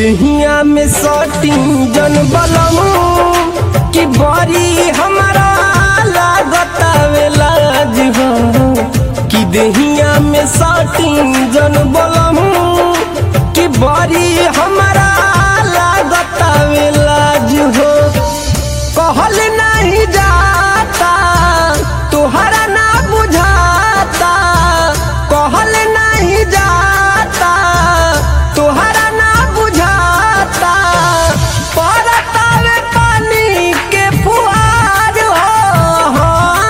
देहिया में सटी जन बलम कि बड़ी हमारा लागतावे लाज हो कि देहिया में सटी जन बलम कि बड़ी हमारा लागतावे लाज हो कहल नहीं जाता तुहरा ना बुझाता कहल नहीं जाता तुहरा ना बुझाता परतावे पानी के फुहार हो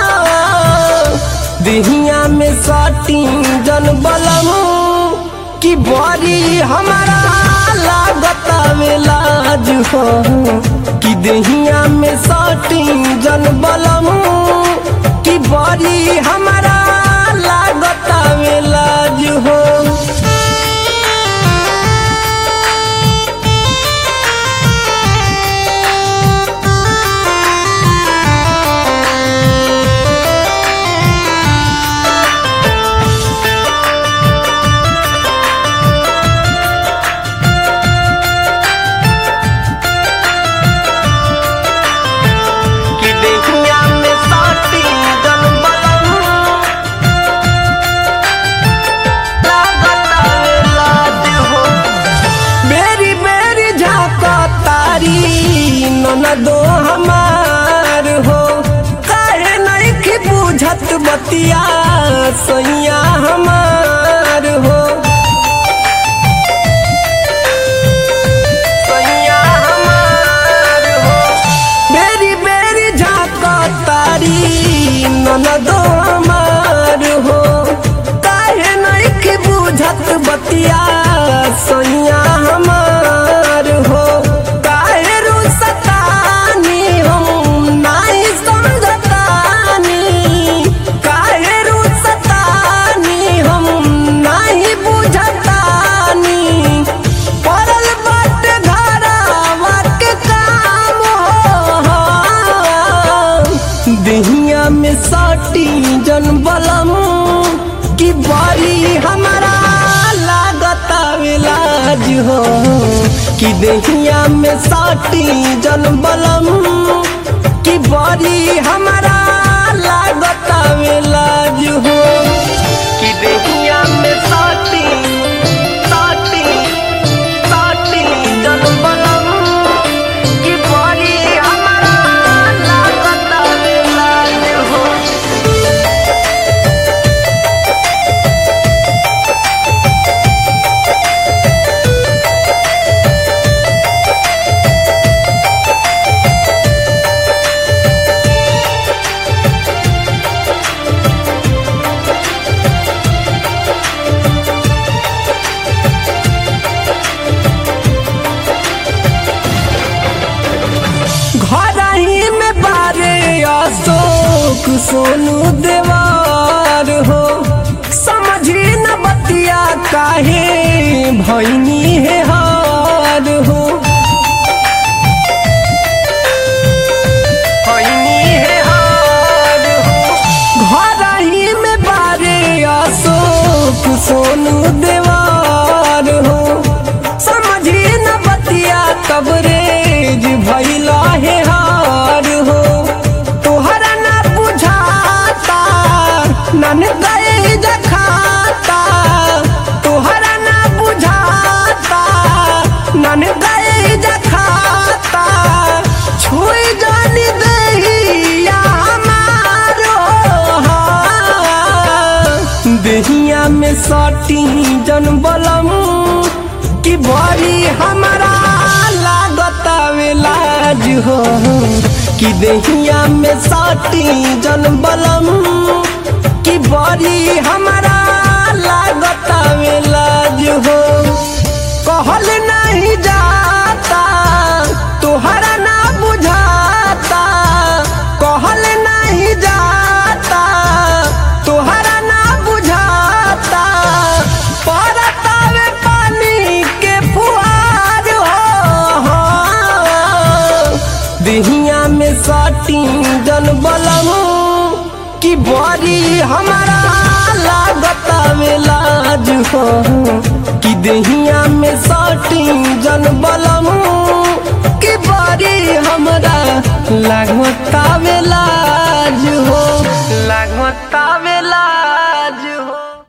दिहिया में सटी जन बलम कि बड़ी हमारा लागतावे लाज हो कि देहिया में सटी जन बलम कि बड़ी हमारा लागतावे लाज हो कि देहिया में सटी जन बलम लागतावे लाज हो मेरी मेरी झाका तारी ननदो हमार हो काहे नहीं की बुझत बतिया सैया हमार हो सैया हमार हो मेरी मेरी झाका तारी ननदो हमार हो काहे नहीं की बुझत बतिया सैया हमार हो काहे रुसतानी हम नहीं समझतानी काहे रुसतानी हम नहीं बुझतानी पड़ल बाटे घरवा के काम हो देहिया में सटी जन बलम कि बड़ी हमारा लागतावे लाज हो कि देहिया में सटी जन बलम कि बड़ी हमारा लागतावे लाज हो कि देहिया में सटी सटी सटी जन बलम कि बड़ी हमारा लागतावे लाज हो घर ही में बारे अशोक सोनू देवार हो समझी न बतिया काहे भैनी है हार हो भैनी है हार हो घर ही में बारे अशोक सोनू देवार हो समझी न बतिया कबरेज भैला है हार हो तोहरा ना बुझाता नन गए जखाता तोहरा ना बुझाता नन गए जखाता छुई जानी दहिया हमारो देहिया में सटी जन बलम कि बड़ी हमारा लागतावे लाज हो कि देहिया में सटी जन बलम कि बड़ी हमारा लागतावे लाज हो कहल नहीं जाता तुहरा ना बुझाता कहल नहीं जाता तुहरा ना बुझाता परतावे पानी के फुहार हो दिहिया में सटी जन बलम कि बड़ी हमारा लागता में लाज हो कि दहिया में सटी जन बलम कि बड़ी हमरा लागता